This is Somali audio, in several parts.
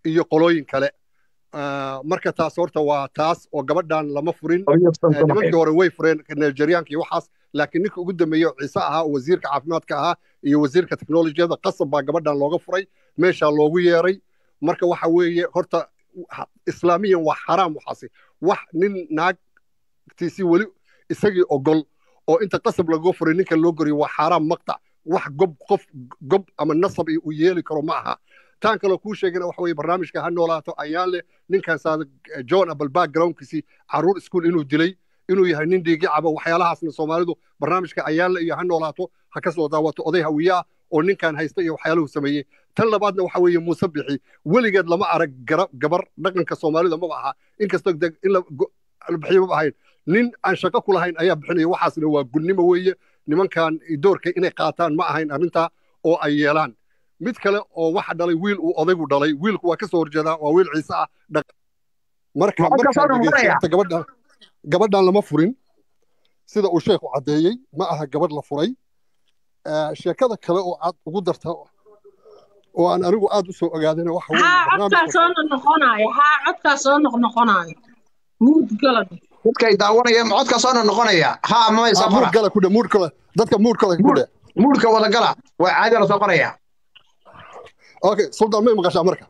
iyo qolooyin kale marka taas horta waa taas oo gabadhan lama furin nimankii hore way fureen nigerianka iyo waxaas laakiin ninka ugu dambeeye ciise ahaa oo wasiirka caafimaadka ahaa iyo wasiirka teknolojiyada qasab baa gabadhan looga furay meeshaa loogu yeeray marka waxa weeye horta islaamiyan waa xaraam waxaasi wax nin naagtiisii weli isagii ogol oo inta qasab lagaga furay ninka loo goriyo waa xaaraam maqtac wax gob qof gob ama nasab uu yeeli karo ma aha taan kaloo kuu sheegana waxa weye barnaamijka ha noolaato ayaan leh ninkan saada john apple backgroundkiisii caruur iskuol inuu dilay inuu yahay nin dhiigi caba waxyaalahaasna soomaalidu barnaamijka ayaan leh iyo ha noolaato ha ka soo daawato oday hawiye ah oo ninkan haysta iyo waxyaaluhu sameeyey tan labaadna waxa weeye muuse bixi weligeed lama arag gabar dhaqanka soomaalida maba aha inkastoo in la bixiyo maba ahayn nin aan shaqo ku lahayn ayaa bixinaya waxaasna waa gunnimo weeye nimankan doorka inay qaataan ma ahayn arrintaa oo ay yeelaan mid kale oo waxa dhalay wiil uu odaygu dhalay wiilku waa ka soo horjeedaa waa wiil ciise ah marka gabadhan gabadhan lama furin sida uu sheekhu caddeeyey ma aha gabadh la furay sheekada kale oo aad ugu darta oo aan anigu aad u soo ogaadana waxa haa codkaa soo noqnoqonaayo haa codkaa soo noqnoqonaayo muud galad dadkay daawanayaan codkaa soo noqnoqonaya haa mamaysa muud gala kudhe muud kale dadka muud kale kudhe muudka wada gala waa caadi la soo qoraya okay sultan may maqashaa marka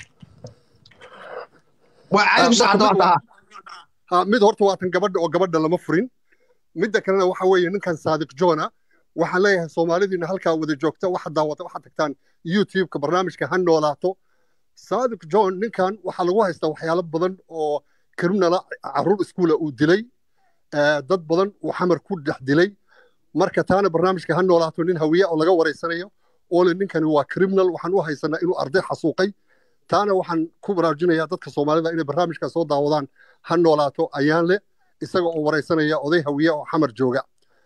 waa caadi ku socota horta ha mid horta waa tan gabadha oo gabadha lama furin midda kalena waxa weeye ninkan saadiq jona waxaan leeyahay soomaalidiina halkaa wada joogta waxa daawata waxaad tagtaan youtube-ka barnaamijka ha noolaato saadiq john ninkan waxaa lagu haystaa waxyaalo badan oo criminala caruur iskuula uu dilay dad badan uu xamar ku dhex dilay marka taana barnaamijka ha noolaato nin hawiye oo laga waraysanayo oo le ninkani waa criminal waxaan u haysanaa inuu arday xasuuqay taana waxaan ku baraarujinayaa dadka soomaalida inay barnaamijka soo daawadaan ha noolaato ayaan le isaga oo waraysanaya oday hawiye oo xamar jooga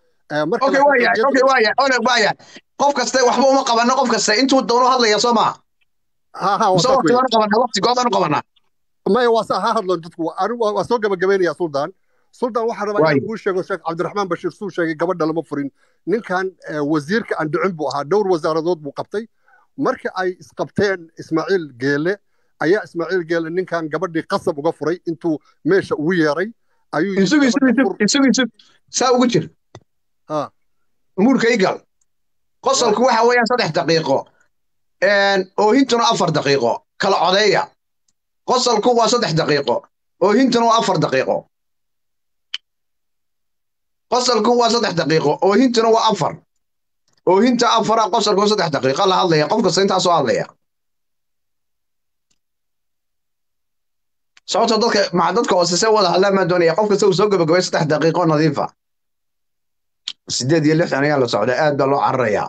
qof kaste waxba uma qabano qof kaste intuu doono hadlaya soo maa waqtigoodaan u qabanaa maya waa saa ha hadlan dadku waa soo gabagabaynaya suldaan suldaan waxaa rabaa inaan kuu sheego sheekh cabdiraxmaan bashiir suu sheegay gabadha lama furin ninkan wasiirka aan dhicin buu ahaa dhowr wasaaradood buu qabtay marka ay isqabteen ismaaciil geele ayaa ismaaciil geele ninkan gabadhii qasab uga furay intuu meesha ugu yeeray saa ugu jir muurka igal qosolku waxa weeyaan saddex daqiiqo oohintuna afar daqiiqo kala codeeya qosolku waa saddex daqiiqo oohintuna waa afar daqiiqo qosolku waa saddex daqiiqo oohintuna waa afar oohinta afara qosolku saddex daqiiqo la hadlaya qof kasta intaasoo hadlaya sababtoo dadka maca dadka hoosese wada hadlaan maa doonaya qof kasta uu soo gabagabay saddex daqiiqo nadiifa sideed iyo lixdan ayaa la socdaa aad baa loo cararayaa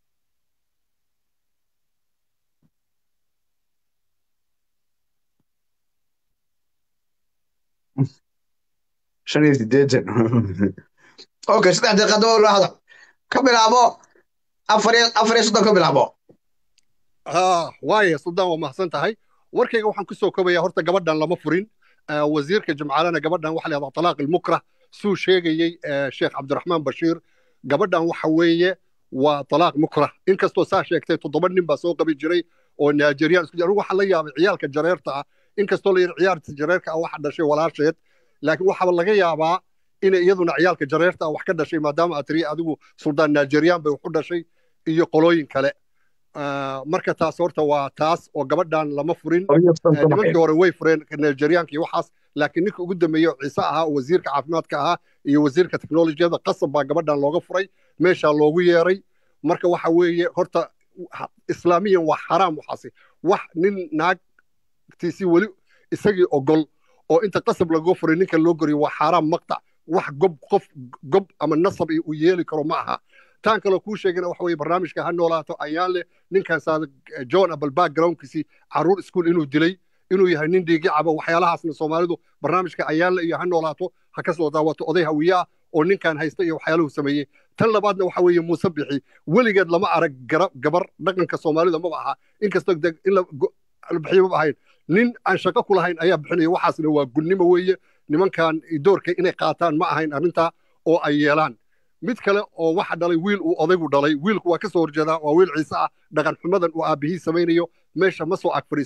shan iyo sideetan okay saddex daqiiqada waa la hadal ka bilaabo afar iyo afar iyo soddon ka bilaabo waaya suldaan waa mahadsan tahay warkayga waxaan ku soo kobayaa horta gabadhan lama furin wasiirka jimcaalana gabadhan waxa la yahdaa talaaq ilmukrah suu sheegayey sheekh cabdiraxmaan bashiir gabadhan waxa weeye waa talaaq mukrah inkastoo saa sheegtay toddoba nin baa soo qabi jiray oo nigerian isku anigu waxaa la yaabay ciyaalka jareerta ah inkastoo la yidhi ciyaarta jareerka ah waxa dhashay walaasheed laakiin waxaaba laga yaabaa inay iyaduna ciyaalka jareerta ah wax ka dhashay maadaama aad tiri adigu suldaan nigerian bay wax u dhashay iyo qolooyin kale marka taas horta waa taas oo gabadhan lama furin nimankii hore way fureen nigerianka iyo waxaas laakiin ninka ugu dambeeye ciise ahaa oo wasiirka caafimaadka ahaa iyo wasiirka teknolojiyada qasab baa gabadhan looga furay meeshaa loogu yeeray marka waxa weeye horta islaamiyan waa xaraam waxaasi wax nin naagtiisii weli isagii ogol oo inta qasab lagaga furay ninka loo goriyo waa xaaraam maqtac wax gob qof gob ama nasab uu yeeli karo ma aha taan kaloo kuu sheegana waxa weye barnaamijka ha noolaato ayaan leh ninkan saada john apple backgroundkiisii caruur iskuol inuu dilay inuu yahay nin dhiigi caba waxyaalahaasna soomaalidu barnaamijka ayaan leh iyo ha noolaato ha ka soo daawato oday hawiye ah oo ninkan haysta iyo waxyaaluhu sameeyey tan labaadna waxa weeye muuse bixi weligeed lama arag gabar dhaqanka soomaalida maba aha inkastoo in la bixiyo maba ahayn nin aan shaqo ku lahayn ayaa bixinaya waxaasna waa gunnimo weeye nimankan doorka inay qaataan ma ahayn arrintaa oo ay yeelaan mid kale oo waxa dhalay wiil uu odaygu dhalay wiilku waa ka soo horjeedaa waa wiil ciise ah dhaqan xumadan uu aabbihii samaynayo meesha ma soo ag fadhiisan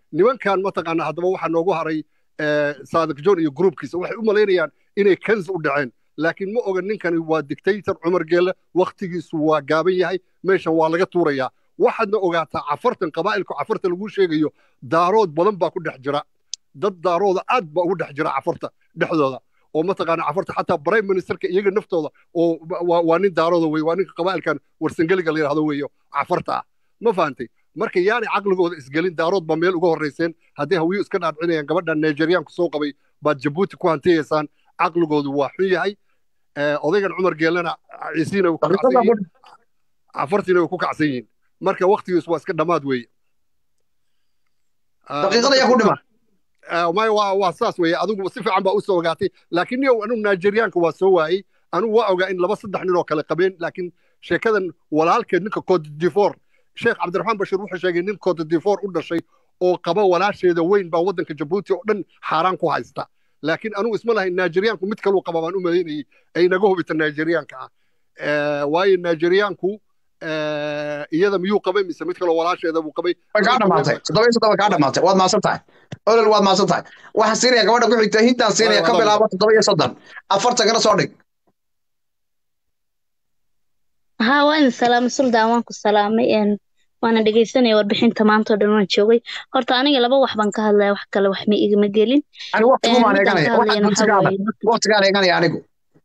nimankan mataqaana haddaba waxaa noogu haray saadiq john iyo gruubkiisa waxay u malaynayaan inay kans u dhaceen laakiin ma oga ninkani waa dictator cumar geelle wakhtigiisu waa gaaban yahay meeshan waa laga tuurayaa waxaadna ogaataa cafartan qabaa'ilku cafarta lagu sheegayo daarood badan baa ku dhex jira dad daarooda aad baa ugu dhex jira cafarta dhexdooda oo mataqaana cafarta xataa prime ministerka iyaga naftooda oo waa nin daarooda wey waa ninka qabaa'ilkan warsangeliga la yidhahdo weeyo cafarta ah ma fahantay marka yaanay caqligooda isgelin daarood baa meel uga horrayseen haddii hawiyu iska dhaadcinayaan gabadhan nigeriyaanku soo qabay baad jabuuti ku hantiyaysaan caqligoodu waa xun yahay odaygan cumar geellena ciisiina ku kacsan yihiin cafartiina way ku kacsan yihiin marka waktigiisu waa iska dhammaad weeye daqiiqada ayaa ku dhima maya waa waa saas weeye adigu si fiican baa u soo ogaatay laakiin niyow anugu nigeriyaanka waa soo waayey anugu waa ogaa in laba saddex nin oo kale qabeen laakiin sheekadan walaalkeed ninka cote d'ivoire sheekh cabdiraxmaan bashir wuxuu sheegay nin cote d'ivoire u dhashay oo qaba walaasheeda weyn baa waddanka jabuuti oo dhan xaaraan ku haysta laakiin anugu isma lahayn nigeriyaanku mid kaluu qaba baan u malaynayay ay naga hubita nigeriyaanka ah waayo nigeriyaanku iyada miyuu qabay mise mid kaloo walaasheeda buu qabay kaa dhamaatay toddoba iyo soddon kaa dhamaatay waad maasan tahay olol waad maasan tahay waxaan siinaya gabadha ku xigta hintaan siinaya ka bilaabo toddoba iyo soddon afartagana soo dhig haa waa idin salaamay suldaan waan ku salaamay waana dhegeysanaya warbixinta maanta oo dhan waan joogay horta aniga laba wax baan ka hadlaya wax kale wax ma igama gelin waqtigaan eeganaya anigu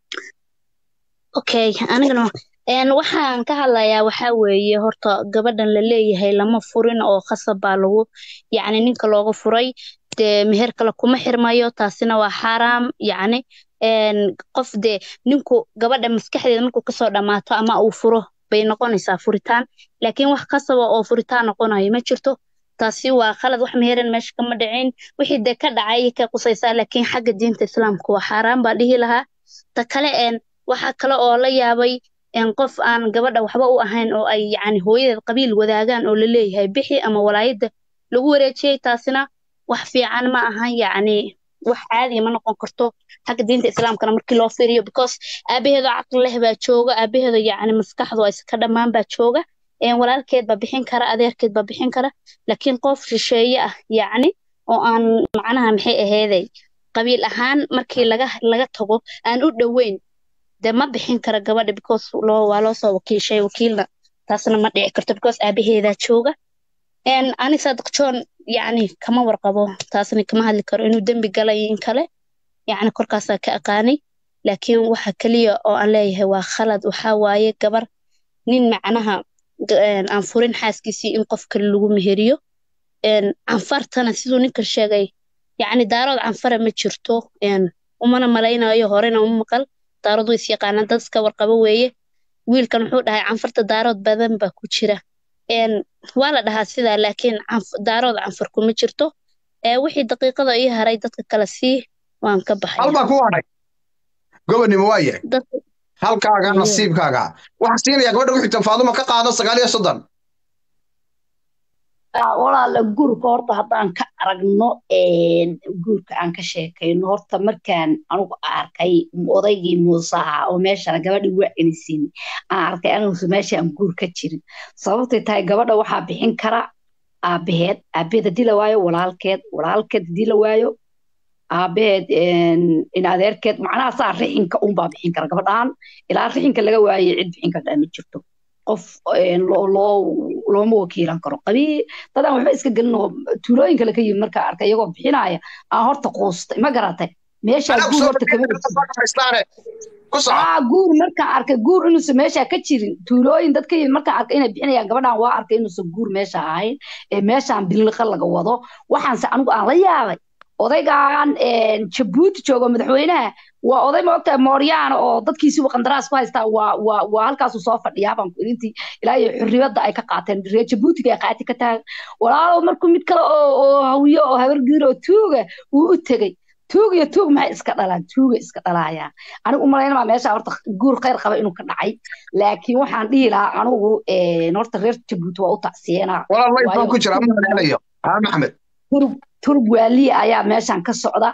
okay anigana waxaan ka hadlayaa waxaa weeye horta gabadhan la leeyahay lama furin oo khasab baa lagu yacni ninka looga furay dee meher kale kuma xirmayo taasina waa xaaraam yacni qof dee ninku gabadha maskaxdeeda markuu kasoo dhammaato ama uu furo bay noqonaysaa furitaan laakiin wax kasaba oo furitaan noqonayo ma jirto taasi waa khalad wax meheran meesha kama dhicin wixii dee ka dhacay ka qusaysaa laakiin xagga diinta islaamka waa xaaraan baa dhihi lahaa ta kale waxaa kale oo la yaabay qof aan gabadha waxba u ahayn oo ay yacni hooyadeed qabiil wadaagaan oo la leeyahay bixi ama walaayadda lagu wareejiyey taasina wax fiican ma ahan yacni wax caadiya ma noqon karto xagga diinta islaamkana markii loo fiiriyo because aabaheedo caqli leh baa jooga aabaheedo yacni maskaxdu ay ka dhammaan baa jooga walaalkeed baa bixin kara adeerkeed baa bixin kara laakiin qof shisheeye ah yacni oo aan macnaha maxay aheeday qabiil ahaan markii laga laga tago aan u dhoweyn dee ma bixin kara gabadha because loo waa loo soo wakiishay wakiilna taasna ma dhici karto because aabaheedaa jooga ani saadiq john yacni kama warqabo taasna kama hadli karo inuu dembi galay in kale yacni korkaasaa ka aqaanay laakiin waxa keliya oo aan leeyahay waa khalad waxaa waaye gabar nin macnaha aan furin xaaskiisii in qof kale lagu meheriyo canfartana siduu ninkan sheegay yacni daarood canfara ma jirto umana malaynayo horena uma maqal daarood way is yaqaanaan dad iska warqabo weeye wiilkan wuxuu dhahay canfarta daarood badan baa ku jira waa la dhahaa sidaa laakiin daarood canfar kuma jirto wixii daqiiqada ii haray dadka kale sii waan ka baxay halbaa ku hadhay gobonnimo waa yahay halkaaga nasiibkaaga waxaa siinaya gabadha ku xigta faaduma ka qaado sagaal iyo soddon walaala guurka horta haddaan ka aragno guurka aan ka sheekayno horta markaan anugu arkay odaygii muusaha oo meeshana gabadhii waa enisin aan arkay anugusa meesha aan guur ka jirin sababtay tahay gabadha waxaa bixin kara aabaheed aabaheed haddii la waayo walaalkeed walaalkeed haddii la waayo aabaheed in adeerkeed macnaha saa rixinka unbaa bixin kara gabadhaan ilaa rixinka laga waayay cid bixin kartaa ma jirto qof looma wakiilan karo qabii dadaan waxba iska gelin oo tuulooyinka laka yimid markaa arkay iyagoo bixinaya aan horta quustay ma garatay meeshaa guur horta kama guur markaan arkay guur inuusan meeshaa ka jirin tuulooyin dad ka yimid markaan arkay inay bixinayaan gabadhaan waa arkay inuusan guur meesha ahayn ee meeshaan biliqa laga wado waxaanse anigu aan la yaabay odaygan jabuuti joogo madaxweynaha waa oday ma ogtahay mooryaana oo dadkiisiiba qandaraas ku haystaa waa waa waa halkaasu soo fadhiyaa baan intii ilaa iyo xurriyadda ay ka qaateen reer jabuutiga ay qaati ka tahay walaalow markuu mid kale oo oo hawiyo oo habargiir oo tuuga uu u tegey tuug iyo tuug maxay iska dhalaan tuuga iska dhalaayaan anigu umalaynamaa meesha horta guur khayr qaba inuu ka dhacay laakiin waxaan dhihi lahaa anigu horta reer jabuuti waa u tacsiyeenaa walaa ku jira ma maleynayo haa maxamed turub waaliya ayaa meeshan ka socda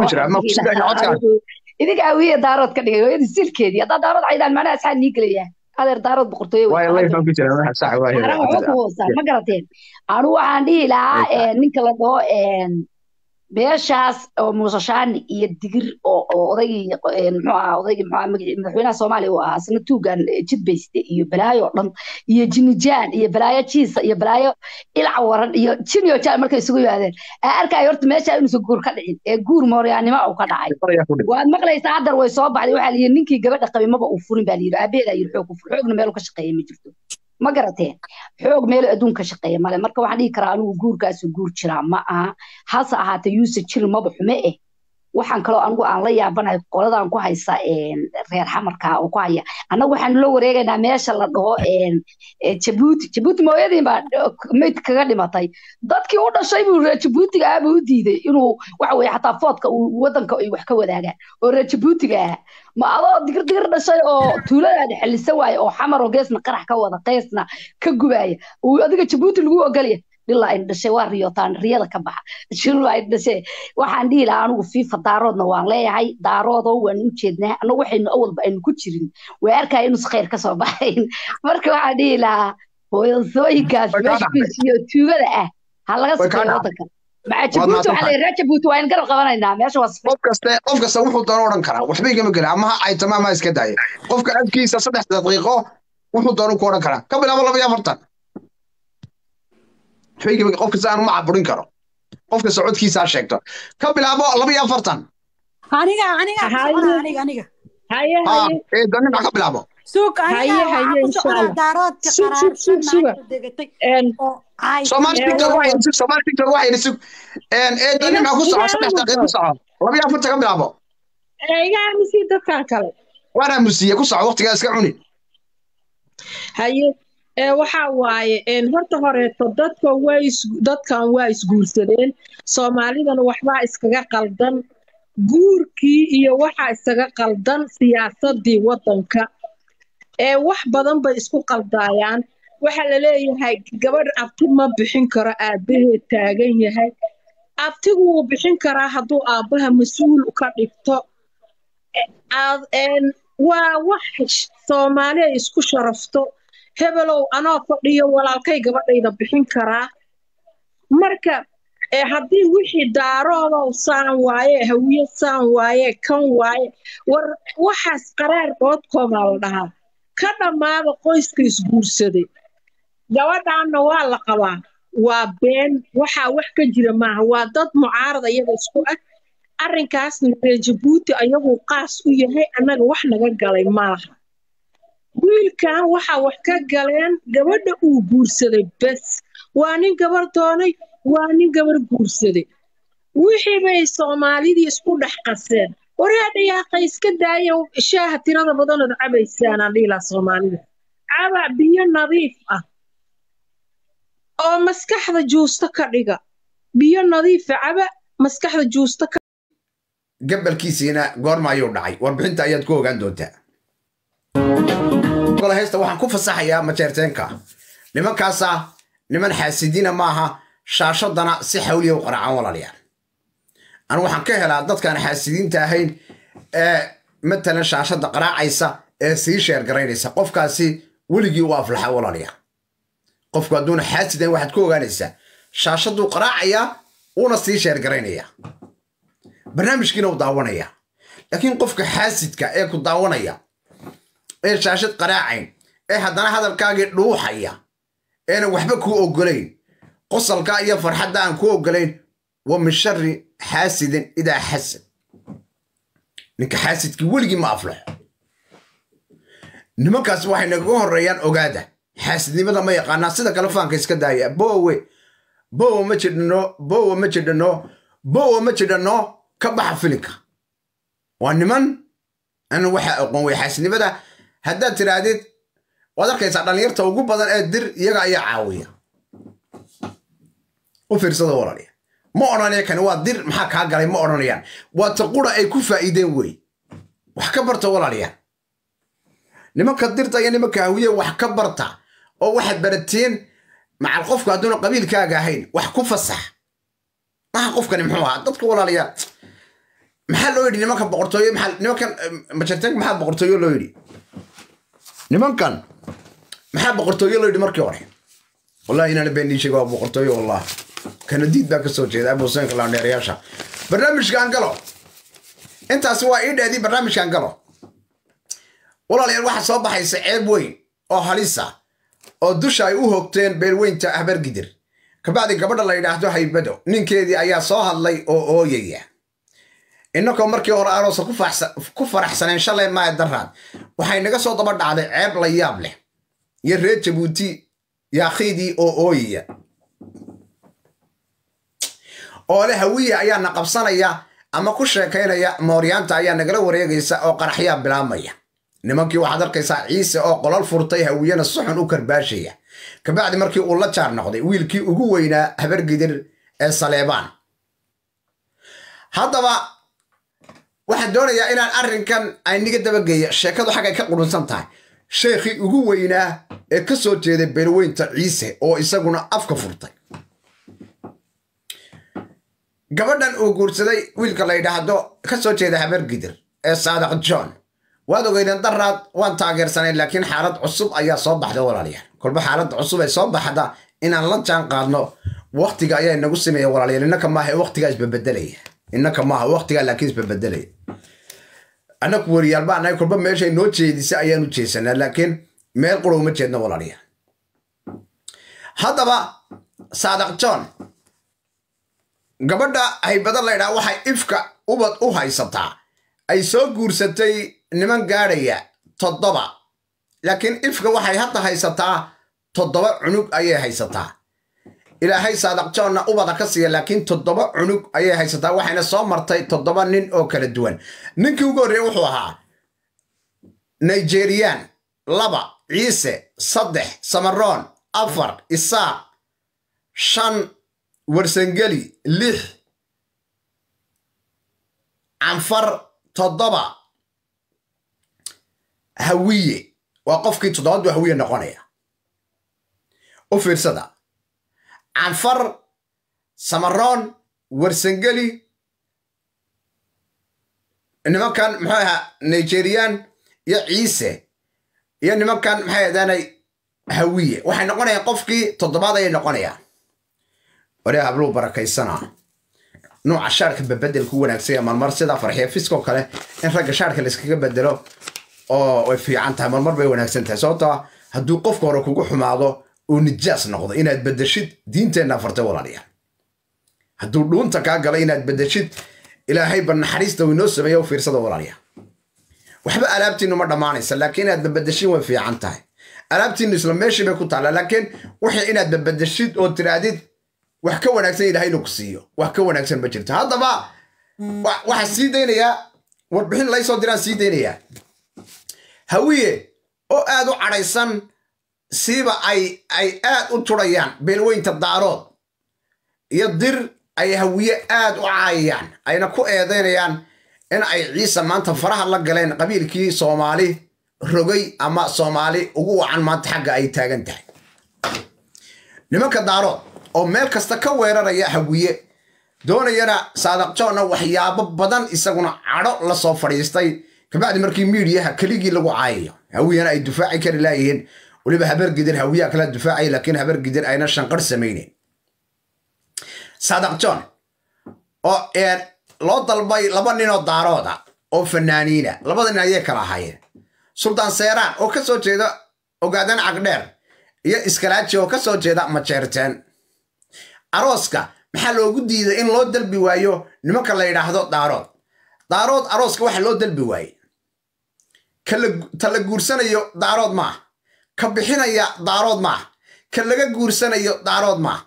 idinka awiye daarood ka dhigay hooyadii silkeedii haddaa daarood caydaan macnaha asxaa nii gelaya adeer daarood boqortooyo wey waayo hadda layfaan ku jira waxa sax waa xaaraan waxba ku hoostaa ma garateen anu waxaan dhihi lahaa eh, ninka la dhaho eh, beeshaas oo muuse shaani iyo digir oo oo odaygii eh, muxuu ahaa odaygii muxuu ahaa magaci- madaxweynaha soomaaliya uu ahaa isna tuugan eh, jidbayste iyo balaayo oo dhan iyo jinijaan iyo balaayo jiisa iyo balaayo ilac waran iyo jiniyo jaan markay isugu yimaadeen aa arkaayo horta meesha inuusan guur ka dhicin ee guur mooryaannimo uu ka dhacay waad maqlaysaa haddar way soo baxday waxaa layidhi ninkii gabadha qabay maba uu furin baa layidhi aabaheedaa yidhi xoog ku fur xoogna meel ka shaqeeya ma jirto ma garateen xoog meel adduun ka shaqeeya male marka waxaan dhihi karaa anigu guurkaasu guur jiraa ma aha hase ahaatee yuusuf jiri maba xume eh waxaan kaloo anigu aan la yaabanahay qoladan ku haysa een, reer xamarka oo ku haya annagu waxaan la wareegaynaa meesha la dhaho een, ee, jabuuti jabuuti mooyadiin baa dh- mayd kaga dhimatay dadkii u dhashay buu reer jabuutiga ah buu u diiday inuu waxa weye xataa foodka uu wadanka ay wax ka wadaagaan oo reer jabuutiga ah ma adoo digir digir dhashay oo tuuladaada xelisa waaye oo xamar oo geesna qarax ka wada qeysna ka gubaaya uu adiga jabuuti lagu ogolya ilaa ay dhashay waa riyootaan riyada ka baxa shiru ay dhashay waxaan dhihi lahaa anigu fiifa daaroodna waan leeyahay daaroodo waan u jeednaa annagu waxaynu awalba aynu ku jirin way arkaya inus khayr ka soo baxayn marka waxaan dhihi lahaa hooyasooyinkaas Way kaa meesha dhacday. fiisiyo tuugada ah ha laga Way kaa sifeeyo dhacday. wadanka maca jabuuti waxaa mahadsantahay. leeyahay reer jabuuti waa in garab qabanaynaa meesha waa sifeey qof kaste qof kasta wuxuu doono odhan karaa waxba igama gelin ama ha aytama ama ha iska daaya qofka afkiisa saddex daqiiqo wuxuu doono ku odhan karaa ka bilaabo laba iyo afartan waxba igama qof kasta aan uma caburin karo qofka socodkiisa ha sheegto ka bilaabo laba iyo afartan aniga aniga ku Haye. socona aniga aniga haye ha haye ee daninca ka bilaabo suuq Haye, aniga haye, waxaa ku insha socona Allah. daaroodka Sug, sug, sug, suga. qaraarsan degatay een oo caay soomaali Ee, tiktok waa- waxay sug soomaali tiktok waxay sug een ee daninca ku soco Iga- saddex iga daqiiqo ku soco laba iyo afartan ka bilaabo ee, iga aamusii dadkan kale waana musiye ku soco waqtigaa iska cuni haye ee waxa waaye een horta horeeto dadka way is dadkan waa isguursadeen soomaalidana waxbaa iskaga qaldan guurkii iyo waxaa iskaga qaldan siyaasadii wadanka ee wax badan bay isku qaldaayaan waxaa la leeyahay gabadh abti ma bixin karo aabaheed taagan yahay abtigu wuu bixin karaa hadduu aabbaha mas-uul ka dhigto aad een waa wax sh- soomaali ay isku sharafto hebelow anoo fadhiyo walaalkay gabadhayda bixin karaa marka ee haddii wixii daaroodow saan waaye hawiye saan waaye kan waaye war waxaas qaraar doodkoodaa la dhahaa ka dhammaada qoyska isguursaday gabadhaanna waa la qabaa waa been waxaa wax ka jira maaha waa dad mucaarad iyaga isku ah arrinkaasna reer jabuuti ayaguu qaas u yahay annaga wax naga galay maaha wiilkan waxaa wax ka galeen gabadha uu guursaday bes waa nin gabar doonay waa nin gabar guursaday wixii bay soomaalidii isku dhex qaseen waraadha yaaqa iska daaya shaaha tirada badanood cabaysaan aan dhihi lahaa soomaalida caba biyo nadiif ah oo maskaxda juusto ka dhiga biyo nadiifa caba maskaxda juusto ka gabalkiisiina goorma ayuu dhacay warbixinta ayaad ku ogaan doontaa gole heesta waxaan ku fasaxayaa majeerteenka nimankaasa niman xaasidiina maaha shaashadana si xawliya u qaracaan walaalayaal anu waxaan ka helaa dadkaan xaasidiinta ahayn ee matalan shaashadda qaraacaysa ee sii sheer garaynaysa qofkaasi weligii u aflaxa walaalayaal qofku hadduuna xaasid ahayn waxaad ku ogaanaysaa shaashaduu qaraacayaa uuna sii sheer garaynayaa barnaamijkiina u daawanaya laakiin qofka xaasidka ee ku daawanaya ee shaashad qaraacayn ee haddana hadalkaagii dhuuxaya eena waxba kuu ogolayn qosalka iyo farxadda aan kuu ogolayn wa min shari xaasidin idaa xasad ninka xaasidkii weligii ma aflaxo nimankaas waxay nagaga horreeyaan ogaada xaasidnimada ma yaqaanaa sida kale faanka iska daaya bowe bowe ma jidhano bowe ma jidhano bowe ma jidhano ka baxa filinka waa niman an waxa aqoon wey xaasidnimada haddaad tidhaahdid waad arkaysaa dhallinyarta ugu badan ee dir iyaga ayaa caawiya u fiirsada walaalya ma odhanaya kani waa dir maxaa kaa galay ma odhanayaan waa ta qura ay ku faa'iideen wey wax ka barta walaalya nimanka dirta iyo nimanka hawiye wax ka barta oo waxaad barateen macal qofku hadduuna qabiilkaaga ahayn wax ku fasax maha qofkani muxuu ahaa dadka walaalayaal maxaa loo yidhi nimanka boqortooyo maxaa nimankan majarteenka maxaa boqortooyo loo yidhi nimankan maxaa boqortooyo loo yidhi markii hore wallahi inaan been ii sheega waa boqortooyo wallah kanadiid baa ka soo jeeda abuseenka laandheerayaasha barnaamijkaan galo intaasi waa ii dheedii barnaamijkaan galo walaalayaal waxaa soo baxaysa ceeb weyn oo halisa oo dusha ay u hogteen beelweynta habargidir kabacdi gabadha la yidhaahdo haybado ninkeedii ayaa soo hadlay oo ooyaya innakoo markii hore aroosa ku faraxsaneen shalay maaya daraad waxay naga soo daba dhacday ceeb la yaab leh iyo reer jabuuti yaakhiidii oo ooyaya oole hawiya ayaa na qabsanaya ama ku sheekaynaya mooryaanta ayaa nagala wareegaysa oo qaraxyaa bilaabmaya nimankii waxaad arkaysaa ciise oo qolol furtay hawiyana suxun u karbaashaya kabacdi markii uu la jaar noqday wiilkii ugu weynaa habargidir ee saleebaan haddaba waxaan doonayaa inaan arrinkan ayniga dabageeya sheekadu xaggay ka qurunsan tahay sheekhii ugu weynaa ee ka soo jeeday beelweynta ciise oo isaguna afka furtay gabadhan uu guursaday wiilka la yidhaahdo ka soo jeeda habargidir ee saadaq john waad ogeydeen daraad waan taageersanayn laakiin xaalad cusub ayaa soo baxda walaalayaal kolba xaaladda cusub ee soo baxda inaan la jaan qaadno waktiga ayaa inagu sameeya walaalayaal innaka maaha waktigaa isbabedelaya innaka maaha waktigaa laakiin isbabedelaya annaku weriyaal baa nahay kolba meeshay noo jeedisa ayaanu jeesanaa laakiin meel qura uma jeedno walaalayaal haddaba saadaq john gabadha haybada laydhaa waxay ifka ubad u haysataa ay soo guursatay niman gaadhaya toddoba laakiin ifka waxay hadda haysataa toddoba cunug ayay haysataa ilaahay saadaq joonna ubada ka siiya laakiin toddoba cunug ayay haysataa waxayna soo martay toddoba nin oo kala duwan ninkii ugu horreeye wuxuu ahaa nigeriyaan laba ciise saddex samaroon afar isaaq shan warsangeli lix canfar toddoba hawiye waa qofkii toddobaad buu hawiye noqonaya u fiirsada canfar samaroon warsangeli nimankan muxuu ahaa nigeriyaan iyo ciise iyo nimankan maxay adaanay hawiye waxay noqonayaan qofkii toddobaad ayay noqonayaan waree habluu barakaysanaa nuuca shaarka babedelku wanaagsanya marmar sidaa farxiya fiskoo kale in ragga shaarka layskaga bedelo oo way fiican tahay marmar bay wanaagsan tahay sababtaa hadduu qofka hore kugu xumaado uu nijaas noqdo inaad bedeshid diinteenna fartay walaalayaal hadduu dhuunta kaa gala inaad bedeshid ilaahay ba naxariista uu inoo sameeya u fiirsada walaalayaal waxba alaabtiinu ma dhammaanaysa laakiin inaad babedeshin way fiican tahay alaabtiinu isla meeshii bay ku taallaa laakiin wixii inaad babedeshid oo tiraadid wax ka wanaagsan ilaahay inuu ku siiyo wax ka wanaagsan ma jirto haddaba waxaan sii daynayaa warbixin laysoo diraan sii daynayaa hawiye oo aad u cadhaysan siiba ay ay aad u turayaan beelweynta daarood iyo dir ay hawiye aad u caayayaan ayna ku eedaynayaan in ay ciise maanta faraha la galeen qabiilkii soomaali rogay ama soomaali ugu wacan maanta xagga ay taagan tahay nimanka daarood oo meel kasta ka weeraraya hawiye doonayana saadaq joonna waxyaabo badan isaguna cadho la soo fadhiistay kabacdi markii miidiyaha keligii lagu caayayo hawiyana ay dufaaci kari laayihiin weliba habargidir hawiyaa kala dufaacaya laakiin habargidir ayna shanqar samayneyn saadaq john oo loo dalbay laba ninoo daarooda oo fanaaniina labada nin ayay kala ahaayeen suldaan seeraan oo ka soo jeeda ogaadan cagdheer iyo iskalaaji oo ka soo jeeda majeerteen arooska maxaa loogu diiday in loo dalbi waayo nimanka la yidhaahdo daarood daarood arooska waxa loo dalbi waaye ta la guursanayo daarood maaha ka bixinaya daarood maaha ka laga guursanayo daarood maaha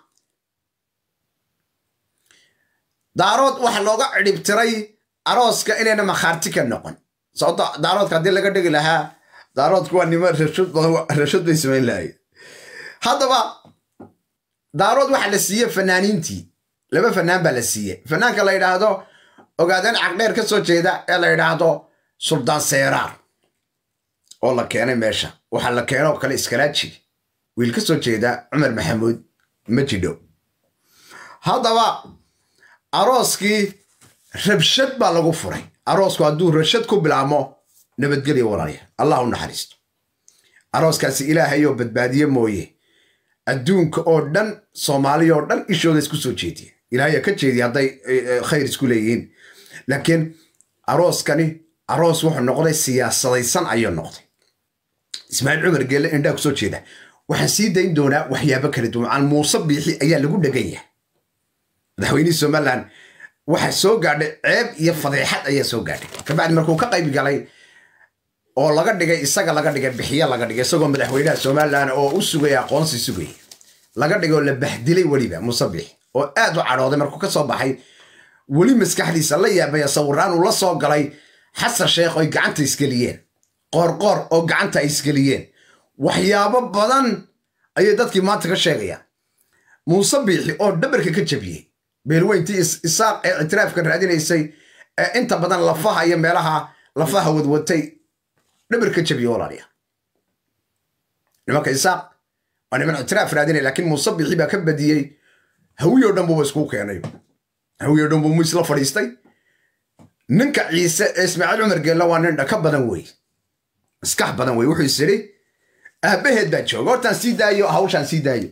daarood waxa looga cidhibtiray arooska inayna makhaarti ka noqon sababto daaroodka haddii laga dhigi lahaa daaroodku waa nimo rashad bay samayn lahayen haddaba daarood waxa la siiye fanaaniintii laba fanaan baa la siiye fanaanka la yidhaahdo ogaadeen cagdheer ka soo jeeda ee la yidhaahdo suldaan seeraar oo la keenay meesha waxaa la keenoo kale iskalaaji wiil ka soo jeeda cumar maxamuud majidho haddaba arooskii rabshad baa lagu furay aroosku hadduu rabshad ku bilaabmo nabadgelya walaalya allah u naxariisto arooskaasi ilaahayoo badbaadiye mooye adduunka oo dhan soomaaliya oo dhan ishooda isku soo jeediya ilaahaya ka jeediya hadday khayr isku leeyihiin laakiin arooskani aroos wuxuu noqday siyaasadaysan ayuu noqday ismaaciil cumar geelle indhaa kusoo jeeda waxaan sii dayn doonaa waxyaabo kala duwan muuse biixi ayaa lagu dhegan yahay madaxweynihii somalilan waxa soo gaadhay ceeb iyo fadeexad ayaa soo gaadhay kabacdi markuu ka qayb galay oo laga dhigay isaga laga dhigay bixiyo laga dhigay isagoo madaxweynaha somalilan oo u sugaya aqoonsi sugaya laga dhigay oo la bahdilay weliba muuse biixi oo aad u cadhooday markuu ka soo baxay weli maskaxdiisa la yaabaya sawiraan uu la soo galay xasan sheekh oy gacanta isgeliyeen qoorqoor oo gacanta ay isgeliyeen waxyaabo badan ayay dadkii maanta ka sheegayaan muuse biixi oo dhabarka ka jabiyey beelweyntii isaaq ee ictiraafka raadinaysay ee inta badan lafaha iyo meelaha lafaha wadwatay dhabarka jabiye walaaliya nimanka isaaq waa niman ictiraaf raadinaya laakiin muuse biixi baa ka badiyey hawiyo dhan buuba iskuu keenay hawiyo dhan buu muis la fadhiistay ninka ciise ee ismaaciil cumar geella waa nin dhaka badan wey maskax badan wey wuxuu is idhi aabbaheed baa jooga hortaan sii daayo hawshaan sii daayo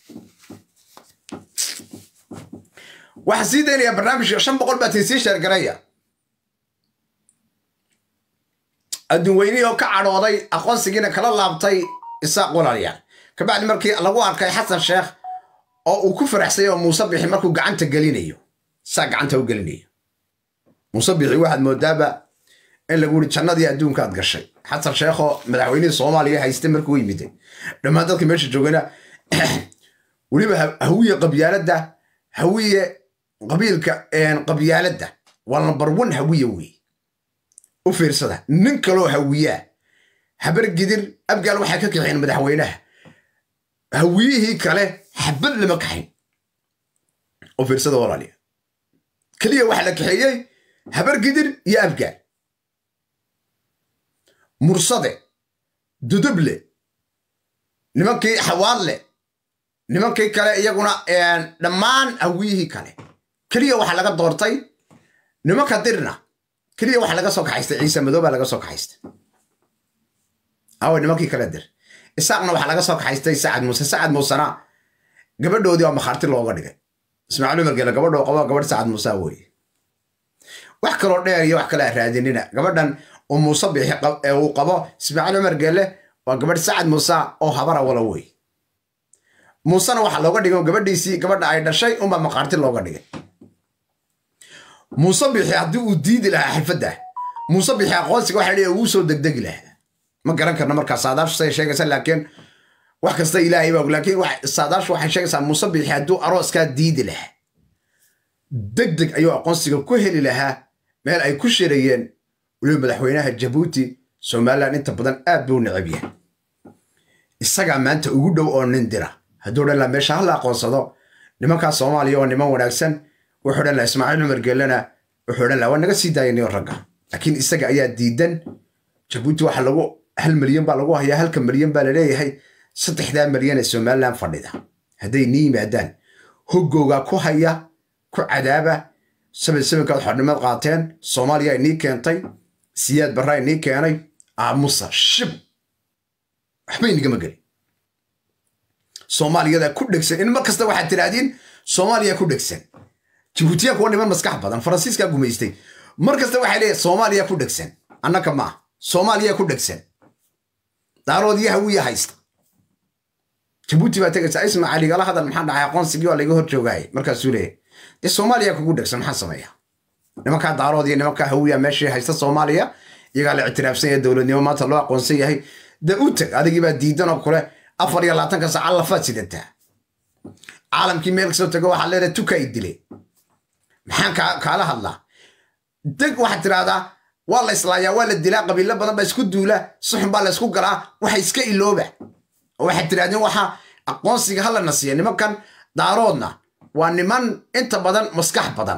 waxaan sii daynayaa barnaamijka shan boqol baa tin sii sheergaraya adduun weynihii oo ka cadhooday aqoonsigiina kala laabtay isaaq walaalyaal kabacdi markii lagu arkay xasan sheekh oo uu ku faraxsay oo muuse bixi markuu gacanta gelinayo saa gacanta u gelinayo muuse bixi waxaad moodaaba in lagu yidhi jannadii adduunkaad gashay xasan sheekhoo madaxweynihii soomaaliya haystay markuu yimiday dhammaan dadka meesha joogana weliba hawiye qabyaaladda hawiye qabiilka qabyaaladda waa lambar wan hawiye wey u fiirsada nin kaloo hawiyaa habar gidir abgaal waxay ka kaxeen madaxweynaha hawiyihii kale xabad lama kaxayn u fiirsada walaaliya keliya waxaa la kaxeeyey habar gidir iyo abgaal mursade duduble nimankii xawaadle nimankii kale iyaguna dhammaan hawiyihii kale keliya waxaa laga doortay nimanka dirna keliya waxaa laga soo kaxaystay ciise madoobaa laga soo kaxaystay awe nimankii kale dir isaaqna waxaa laga soo kaxaystay sacad muuse sacad muusena gabadhoodii oo makhaarti looga dhigay ismaaciil umar geele gabadhoo qabo gabadh sacad muuse weye wax kaloo dheer iyo wax kale raadinina gabadhan uu muuse bixi uu qabo ismaaciil cumar geele waa gabadh sacad muuse oo habara wala wey muusena waxaa looga dhigay gabadhiisii gabadha ay dhashay unbaa maqaarti looga dhigay muuse bixi haddii uu diidi lahaa xirfadda muuse bixi aqoonsiga waxa leeyahay wuu soo degdegi lahaa ma garan karna markaa saadaashu say sheegaysa laakiin wax kasta ilaahay baa laakiin saadaashu waxay sheegaysaa muuse bixi hadduu arooskaa diidi lahaa deg deg ayuu aqoonsiga ku heli lahaa meel ay ku shirayeen weliba madaxweynaha jabuuti somalilan inta badan aad buu necab yahay isagaa maanta ugu dhow oo nin dira hadduu dhan laa meesha hala aqoonsado nimankaa soomaaliya oo niman wanaagsan wuxuu dhan laa ismaaciil cumar geelena wuxuu dhan laa waa naga sii daayaniyo ragga laakiin isaga ayaa diidan jabuuti waxa lagu hal milyan baa lagu hayaa halka milyan baa laleeyahay saddexdaa milyan ee somalilan fadhida hadday nii yimaadaan hoggoogaa ku haya ku cadaaba saban sabankaad xornimad qaateen soomaaliya inii keentay siyaad barraa inii keenay aamusa shib waxba inigama gelin soomaaliyada ku dhegsan in mar kasta waxaad tidhaahdiin soomaaliya ku dhegsan jibuutiyaanku waa niman maskax badan faransiiskaa gumaystay mar kasta waxay leeyahay soomaaliya ku dhegsan annaka ma ah soomaaliya ku dhegsan daaroodiyo hawiya haysta jabuuti baa tegaysaa ismaca ligala hadal maxaa dhacay aqoonsigii waa laga hor joogaayay markaasuu leeyahay dee soomaaliya kugu dhegsan maxaa sameeya nimankaa daarood iyo nimankaa hawiya meeshii haysta soomaaliya iyagaa la ictiraafsan yahay dowladnimo maanta loo aqoonsan yahay dee u teg adigii baa diidan oo kule afar iyo labaatanka saaca lafaad sidataa caalamkii meel kasoo tego waxaad leedahay tuka i dile maxaan kaala hadlaa deg waxaad tidhaahdaa waa la islaayaa waa la dilaa qabiilo badan baa isku duula suxun baa la isku galaa waxa iska ilooba oo waxaad tidhahdeen waxa aqoonsiga hala na siiya nimankan daaroodna waa niman inta badan maskax badan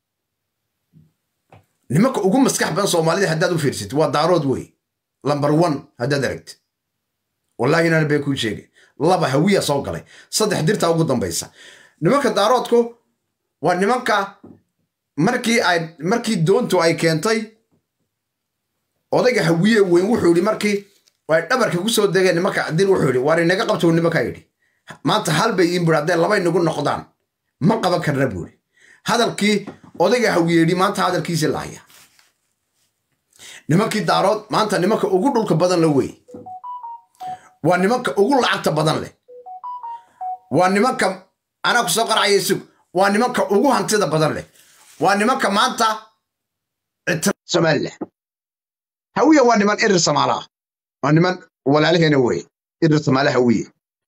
nimanka ugu maskax badan soomaalida haddaad u fiirsatid waa daarood wey lamber one haddaad aragtid wallahi inaan been kuu sheegay laba hawiya soo galay saddex dirtaa ugu dambaysa nimanka daaroodku waa nimanka markii ay markii doontu ay keentay odayga hawiye weyn wuxuu yidhi markii oo ay dhabarka ku soo degeen nimanka dir wuxuu yidhi waar inaga qabto uu nimankaa yidhi maanta hal bay iin buuri hadday laba inagu noqdaan ma qaban karna buuri hadalkii odayga hawyeedhi maanta hadalkiisii lahaya nimankii daarood maanta nimanka ugu dhulka badan la wey waa nimanka ugu lacagta badan leh waa nimanka anaa ku soo qaracaya sug waa nimanka ugu hantida badan leh waa nimanka maanta somalilan hawiye waa niman irir samaala ah waa niman walaalaheena weye irir samaala hawiye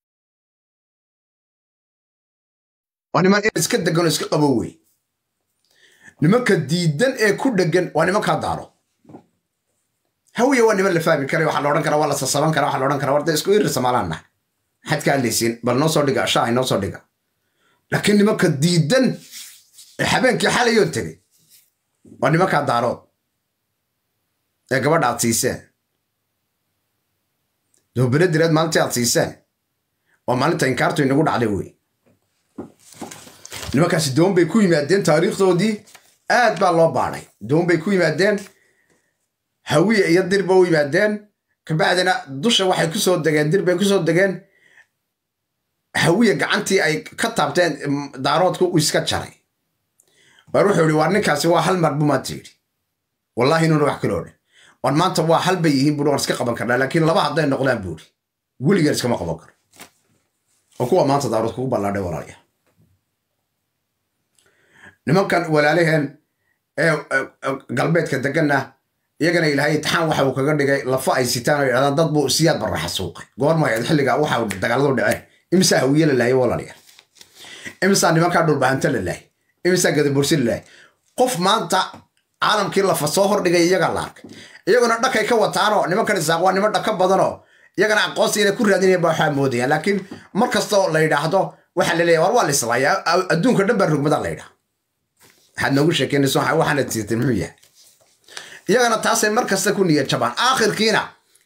waa niman irir iska degan oo iska qabo weye nimanka diidan ee ku dhegan waa nimankaa daaro hawiye waa niman la fahmi karay waxaa la odhan karaa waa la sasaban karaa waxaa la odhan karaa warda isku irir samaalaan nahay maxaad ka hadlaysiin bal noo soo dhiga shaa inoo soo dhiga laakiin nimanka diidan ee habeenkii xalayoo tegey waa nimankaa daarood ee gabadha aad siiseen doobere direed maalintii aad siiseen waa maalinta inkaartu inagu dhacday wey nimankaasi doon bay ku yimaadeen taariikhdoodii aad baa loo baadhay doon bay ku yimaadeen hawiye iyo dir ba u yimaadeen kabacdina dusha waxay ku soo degeen dir bay ku soo degeen hawiye gacantii ay ka taabteen daaroodku uu iska jaray waar wuxuu yidhi waar ninkaasi waa hal mar buu maanta yidhi wallaahi inuuna wax kaloo dhan waan maanta waa hal bay yihiin buuri waan iska qaban karnaa laakiin laba hadday noqdaan buuri weligaan iskama qaban karo oo kuwa maanta daarood kugu ballaadhay walaalaya nimankan walaalaheen ee galbeedka deganna iyagana ilaahay itixaan waxa uu kaga dhigay lafa ay sitaan oo yidhahdaan dad buu siyaad barraxa suuqay goorma ahayd xilliga waxa dagaaladu dhaceen imisaa hawiye la laayay walaalaya imisaa nimankaa dhulbahanta la laayay imisaa gadabursi la laayay qof maanta caalamkii lafa soo hordhigay iyagaa la arkay iyaguna dhakay ka wataanoo nimankan isaaq waa niman dhaka badanoo iyagana aqoonsi inay ku raadinayaan baa waxaa moodayaan laakiin mar kastoo la yidhaahdo waxaa la leeyahay war waa la islaaya adduunka dhan baa rugmada la yidhaha waxaad noogu sheekeynayso waxaana tiirtay muxuu yahay iyagana taasay mar kasta ku niyad jabaan aakhirkiina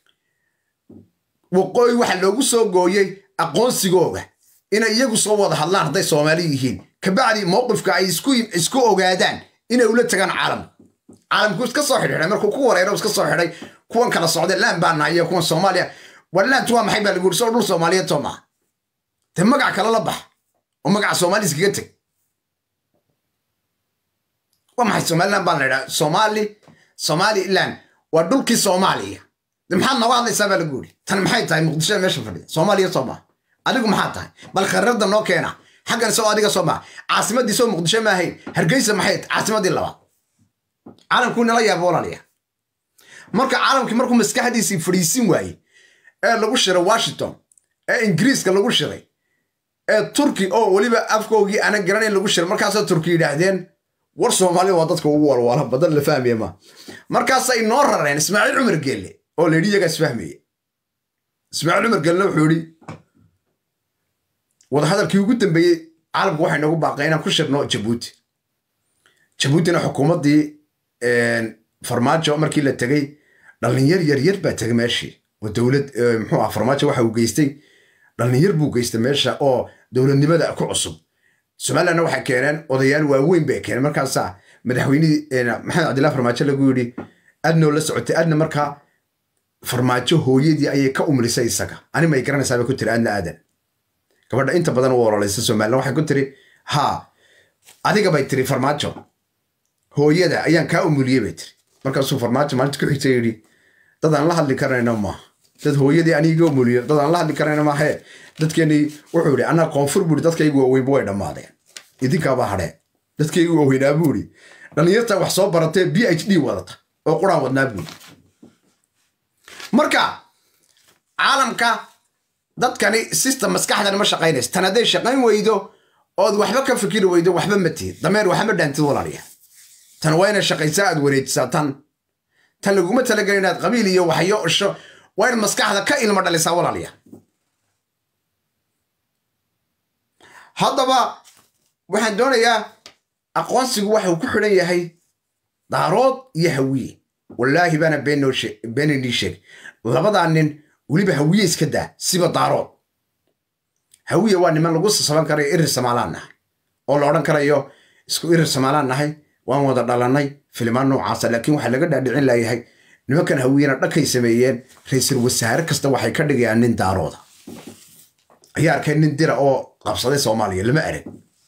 waqooyi waxaa loogu soo gooyey aqoonsigooga inay iyagu soo wada hadlaan hadday soomaali yihiin kabacdi mowqifka ay isku ogaadaan inay ula tagaan caalamka caalamku iska soo xidhiidhay markuu ku wareero iska soo xidhay kuwan kala socday laan baa nahay iyo kuwan soomaaliya war laantu waa maxay baa lagu yiri soo dhul soomaaliyeed soo maaha dee magac kale la bax oo magaca soomaali iskaga teg waa maxay somaliland baan la idhaha soomaali somaliland waa dhulkii soomaaliya de maxaad nooga hadlaysaa baa lagu yiri tan maxay tahay muqdishada meesha fadhida soomaaliya soo maaha adigu maxaa tahay bal kharrada noo keena xaggan soo adiga soo maaha caasimaddii soo muqdisho ma ahayn hargeysa maxay caasimaddii labaad caalamkuu nala yaaba walaalayaa marka caalamkii markuu maskaxdiisii fadhiisin waayey ee lagu shiray washington ee ingiriiska lagu shiray ee turki oo weliba afkoogii aanan garanayn lagu shiray markaasoo turki yidhaahdeen war soomaaliya waa dadka ugu walwaala badan la fahmaya ma markaasay noo rareen ismaaciil cumar geelle oo la yidhi iyagaa isfahmaya ismaaciil cumar geelle wuxuu yidhi wadahadalkii ugu dambeeyey caalamku waxay noogu baaqay inaan ku shirno jabuuti jabuutina xukuumaddii farmaajo markii la tegey dhallinyar yaryar baa tegay meeshii oo dowlad muxuu ah farmaajo waxa uu geystay dhallinyar buu geystay meesha oo dowladnimada ku cusub somalilandna waxay keeneen odayaal waaweyn bay keeneen markaasaa madaxweynihii maxamed cabdillahi farmaajo lagu yidhi adnoo la socotay adna markaa farmaajo hooyadii ayay ka umrisay isaga ani may garanaysaa bay ku tiri adna aadan gabadha inta badan u ololaysa somaliland waxay ku tiri haa adiga bay tiri farmaajo hooyada ayaan kaa umuliyey bay tiri markaasuu farmaajo maalinta ku xigta yidhi dad aan la hadli karayno maaha dad hooyadii aniga umuliyo dad aan la hadli karayno maahe dadkeenii wuxuu yidhi anaa koonfur buuri dadkaygu waaweynba way dhammaadeen idinkaabaa hadheen dadkaygu waaweynaa buuri dhallinyarta wax soo baratee b h d wadata oo quraan wadnaa buuri marka caalamka dadkani system maskaxdani ma shaqaynaysa tan hadday shaqayn weydo ood waxba ka fikiri weydo waxba ma tihid dameer waxma dhaantid walaaliya tan waa inay shaqaysaa aad wareejisaa tan tan laguma talagelin inaad qabiil iyo waxyo isho waa in maskaxda ka ilmo dhalisaa walaaliya haddaba waxaan doonayaa aqoonsigu waxa uu ku xidhan yahay daarood iyo hawiye wallaahi baana beeninii sheeg labadaa nin weliba hawiye iska daa siba daarood hawiye waa niman lagu sasaban karayo irir samaalaan nahay oo la odhan karayo isku irir samaalaan nahay waan wada dhalannay filimaan noocaasa laakiin waxaa laga dhaadhicin layahay nimankan hawiyena dhankay sameeyeen ra-iisul wasaare kasta waxay ka dhigayaan nin daarooda ayaa arkay nin dira oo qabsaday soomaaliya lama arag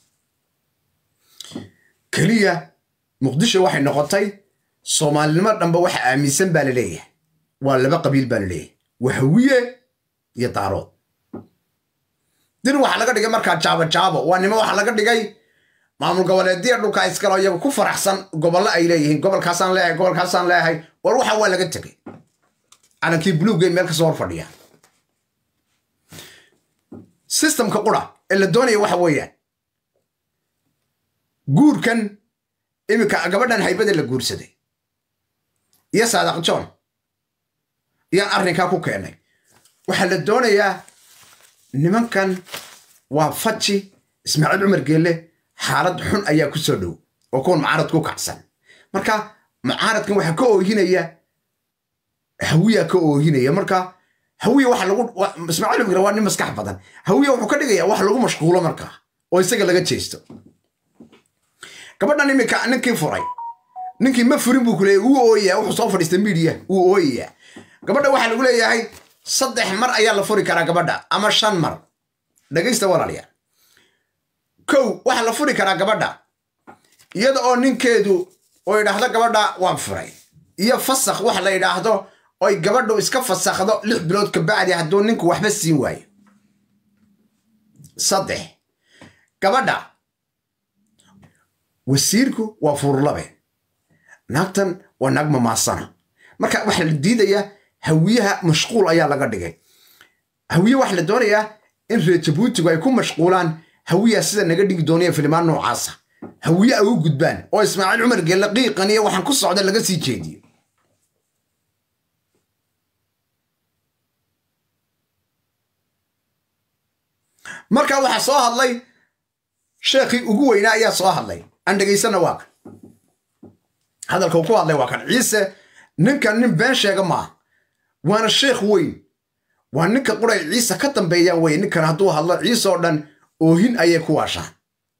keliya muqdisho waxay noqotay soomaalinimo dhanba waxa aaminsan baa la leeyahay waa laba qabiil baa la leeyahay waa hawiye iyo daarood dir waxaa laga dhigay markaa jaabo jaabo waa nimo waxaa laga dhigay maamul goboleedya dhulka iskalo iyagu ku faraxsan gobollo ay leeyihiin gobolkaasaan leeyahay gobolkaasaan leeyahay war waxa waa laga tegay calankii buluuggay meel kasoo hor fadhiya systemka qura ee la doonaya waxa weeyaan guurkan iminka gabadhan haybada la guursaday iyo saadaq john iyaan arrinkaa ku keenay waxaa la doonayaa nimankan waa faji ismaaciil cumar geelle xaalad xun ayaa ku soo dhow oo kuwan mucaarad ku kacsan marka mucaaradkan waxaa ka oohinaya hawiya ka oohinaya marka hawiya waxa lagu ismaaciil cumar waa nin maskax badan hawiya wuxuu ka dhigaya wax lagu mashquulo markaa oo isaga laga jeesto gabadhan iminka ninkii furay ninkii ma furin buu kuleeyay wuu ooyayaa wuxuu soo fadhiistay miidiya wuu ooyayaa gabadha waxaa lagu leeyahay saddex mar ayaa la furi karaa gabadha ama shan mar dhegaysta walaalayaal kow waxaa la furi karaa gabadha iyada oo ninkeedu oo yidhaahdo gabadha waan furay iyo fasakh wax la yidhaahdo oy gabadhu iska fasakhdo lix bilood kabacdi hadduu ninku waxba siin waayo saddex gabadha wasiirku waa furlabe naagtan waa naag mamaasana marka waxaa la diidayaa hawiyaha mashquul ayaa laga dhigay hawiye waxaa la doonayaa in reer jabuutigu ay ku mashquulaan hawiyaa sida naga dhigi doonaya filimaan noocaasa hawiye ay u gudbaan oo ismaaciil cumar geelle qiiqan iyo waxaan ku socda laga sii jeediyo marka waxaa soo hadlay sheekhii ugu weynaa ayaa soo hadlay aan dhegaysana waa kan hadalka uu ku hadlay waa kan ciise ninkan nin been sheega maaha waana sheekh weyn waa ninka quray ciise ka dambeeyaan weye ninkan hadduu hadlo ciise oo dhan oohin ayay ku waashaan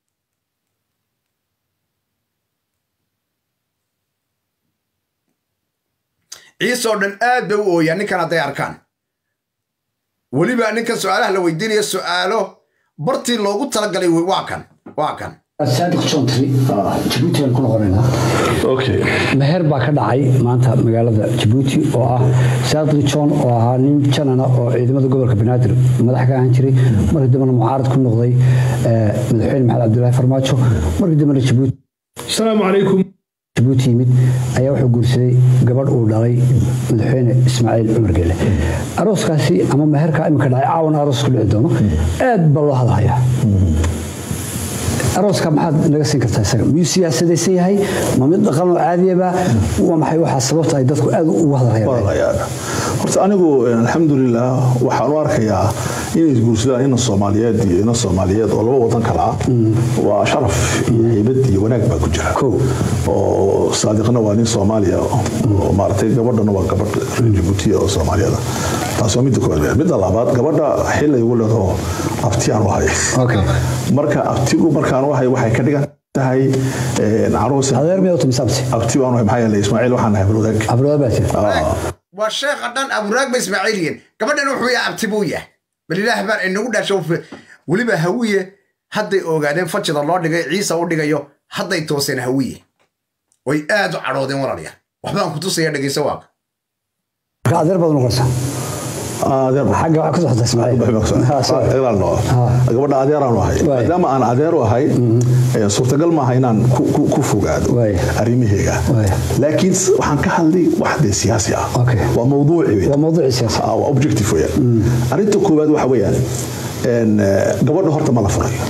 ciise oo dhan aad bay u ooyaan ninkan hadday arkaan weliba ninkan su-aalaha la weydiinaya su-aalo bartii loogu talagalay waa kan waa kan saadiq jontry jabuuti aan ku noqonaynaa okay meher baa ka dhacay maanta magaalada jabuuti oo ah saadiq john oo ahaa nin janana oo ciidamada gobolka banaadir madax ka ahaan jiray markii dambena mucaarad ku noqday madaxweyne maxamed cabdulaahi farmaajo markii dambena jabuuti asalaamu calaykum jabuuti yimid ayaa wuxuu guursaday gabadh uu dhalay madaxweyne ismaaciil cumar gele arooskaasi ama meherkaa iminka dhacay caawan aroos ku dhici doono aad baa loo hadlahayaa arooska maxaad naga siin kartaa isaga miyuu siyaasadaysan yahay ma mid dhaqan oo caadiyaba waa maxay waxaa sababta ay dadku aad ugu hadlayaan horta anigu alxamdulilah waxaan u arkayaa inay isguursadaan ina soomaaliyeed iyo ina soomaaliyeed oo laba wadan kala ah waa sharaf iyo haybad iyo wanaag baa ku jira oo saadiqna waa nin soomaaliya oo maaragtay gabadhana waa gabadh reer jabuutiya oo soomaaliyada taas waa midda koowaad midda labaad gabadha xilay ugu leedaho abtiyaan u hay marka abtigu markaan u hay waxay ka dhigan tahay caruus adeer miyaa u timisaabti abti baan u hay maxaa yeelay ismaaciil waxaan nahay abrodag abrodag baa jira waa sheekha dhan aburaag ba ismaaciiliyen gabadhan wuxuu yahay abti buu yahay bal ilaah baan inagu dhasho weliba hawiye hadday ogaadeen fajida loo dhigay ciisa u dhigayo hadday tooseen hawiye way aad u cadhoodeen walaalayaal waxbaan ku tusaya dhegayso waaqa marka adeer baad noqonaysaa xagga waxaa ku soxota ismaaciil gabadha adeeraan u ahay maadaama aan adeer u ahay suurtagal maaha inaan ku fogaado arrimaheega laakiin waxaan ka hadlay wax dee siyaasi ah waa mawduuci waa mawduuci siyaasi waa objective weeyaan arrinta koowaad waxa weeyaan gabadha horta ma la furayo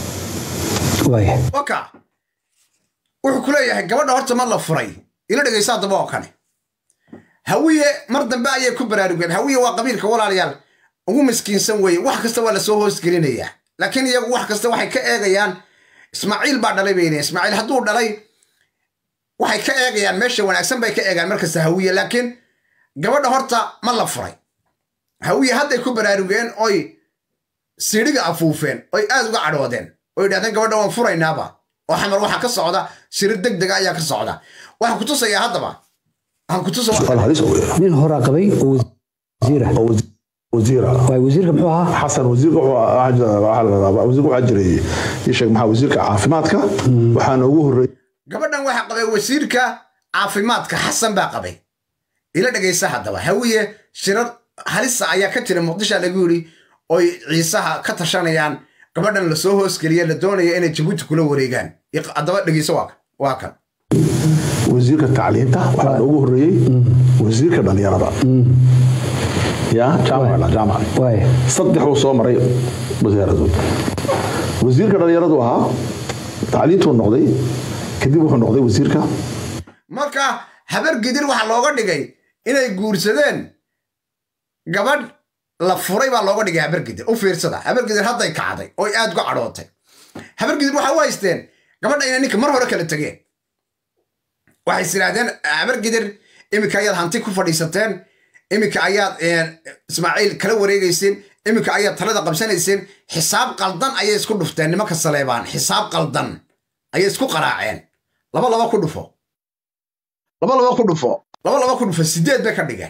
waka wuxuu ku leeyahay gabadha horta ma la furay ila dhegaysa haddaba oo kane hawiye mar dambe ayay ku baraarugeen hawiye waa qabiilka walaalayaal ugu miskiinsan weeye wax kasta waa lasoo hoosgelinayaa laakiin iyagu wax kasta waxay ka eegayaan ismaaciil baa dhalay bay leeyihin ismaaciil hadduu dhalay waxay ka eegayaan meesha wanaagsan bay ka eegaan markasta hawiye laakiin gabadha horta ma la furay hawiye hadday ku baraarugeen oy siidhiga afuufeen oy aad uga cadhoodeen oo yidhahdeen gabadha waan furaynaaba oo xamar waxaa ka socda shirir deg dega ayaa ka socda waxaa ku tusayaa haddaba aan ku tuso su'aal halis oo weyn nin horaa qabay oo wasiira oo wasi- wasiira waay wasiirka muxuu ahaa xasan wasiirka wuxuu ahaa jira- waxaa la rabaa wasiirka waxaa jiray ii sheeg maxaa wasiirka caafimaadka waxaana ugu horreeyay gabadhan waxaa qabay wasiirka caafimaadka xasan baa qabay ila dhegaysa haddaba hawiye shirar halisa ayaa ka jira muqdisha lagu yidhi oy ciisaha ka tashanayaan gabadhan lasoo hoosgeliya la doonaya inay jabuuti kula wareegaan Iq- haddaba dhegayso waa kan waa kan wasiirka tacliinta waxaana ugu horreeyey wasiirka dhalinyarada ya jaamac la jaamac waay saddex uu soo maray wasaaradood wasiirka dhalinyaradu ahaa tacliintuu noqday kadib wuxuu noqday wasiirka marka habar gidir waxaa looga dhigay inay guursadeen gabadh la furay baa looga dhigay habar gidir u fiirsada habar gidir hadday kacday oy aad uga cadhootay habar gidir waxaa u haysteen gabadha inay ninka mar hore kala tegeen waxay is idhaahdeen habar gidir iminka ayaad hanti ku fadhiisateen iminka ayaad eh, ismaaciil kala wareegayseen iminka ayaad talada qabsanayseen xisaab qaldan ayay isku dhufteen nimanka saleebaan xisaab qaldan ayay isku qaraaceen laba laba ku dhufo laba laba ku dhufo laba laba ku dhufo sideed bay ka dhigeen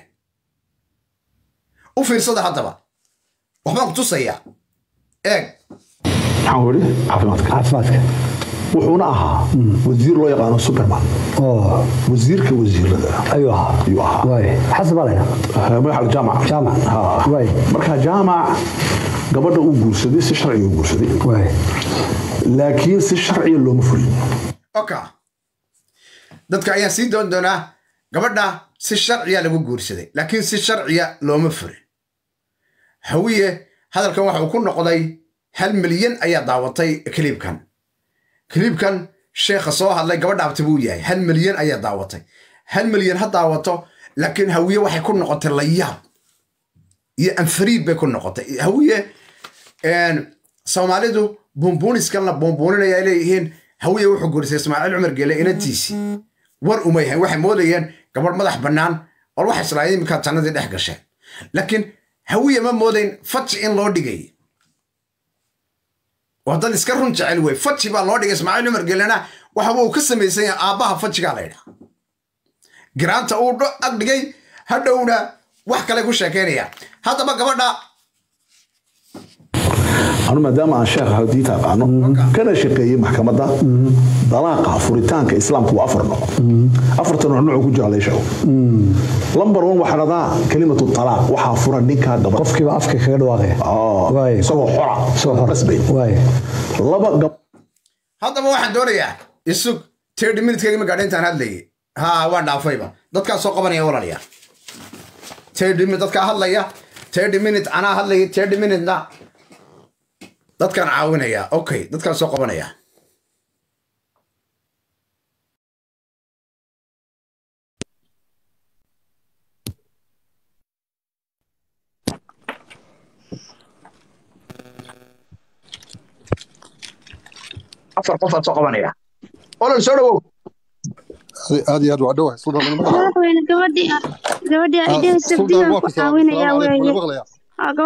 u fiirsada haddaba waxbaan ku tusayaa eeg maxaan ku idhi caafimaadka caafimaadka wuxuuna ahaa wasiir loo yaqaano superman oo wasiirka wasiirada ayuu ahaa ayuu ahaa waay xasan baa laydhaa magaxa jaamac Jaamac. Ha. Waay. marka jaamac gabadha uu guursaday si sharciga u guursaday waay laakiin si sharciga looma fulin oka dadka ayaan sii doon doonaa gabadha si sharciya lagu guursaday laakiin si sharciya looma furin hawiye hadalkan waxa uu ku noqday hal milyan ayaa daawatay kiliibkan kiliibkan sheekha soo hadlay gabadha abti buu yahay hal milyan ayaa daawatay hal milyan ha daawato laakiin hawiye waxay ku noqotay layaab iyo anfariid bay ku noqotay hawiye een, soomaalidu buunbuuniskan la buunbuuninaya ay leeyihiin hawiye wuxuu guurisay ismaaciil cumar geele inantiisii war uma yahay waxay moodayeen gabadh madax bannaan or waxay islaayeen iminkaa jannadii dhex gasheen laakiin hawiye ma moodayn faji in loo dhigay waa dad iska run jecel wey faji baa loo dhigay ismaaciil cumar geelena waxa uu ka samaysan yahay aabbaha fajigaa la ydhaa giraanta uu dho- ag dhigay hadhowna wax kale ku sheekaynaya haddaba gabadha anu maadaama aan sheekha diinta aqaano kana shaqeeyey maxkamadda dalaaqa furitaanka islaamku waa afar nooc afarta nooc noocu ku jira la sheego lambar one waxaa dhadaa kelimatu talaaq waxaa fura ninkaa gabadh qofkiiba afka kaga dhawaaqaya Ah, Waay. isagoo xora Isagoo xora. rasbayn waay laba gab haddaba waxaan doonayaa isug tirty minutekeyga ma gaadha intaan hadlayay ha waan dhaafayba dadkaa soo qabanaya walaalayaal tirty minute dadkaa hadlaya tirty minute anaa hadlaya tirty minutena dadkaan caawinaya okay dadkaan soo qabanaya afar qof aad soo qabanaya olol soo dhawow aad iyo aad waa dhowahay suldaan lama maqlayo madaxweyne gabadhii gabadhii Ah, ay dhehaysa suldaan biyaan waa ku ku salaamay caawinayaa salaamu calaykum weeye lama maqlayaa Aa,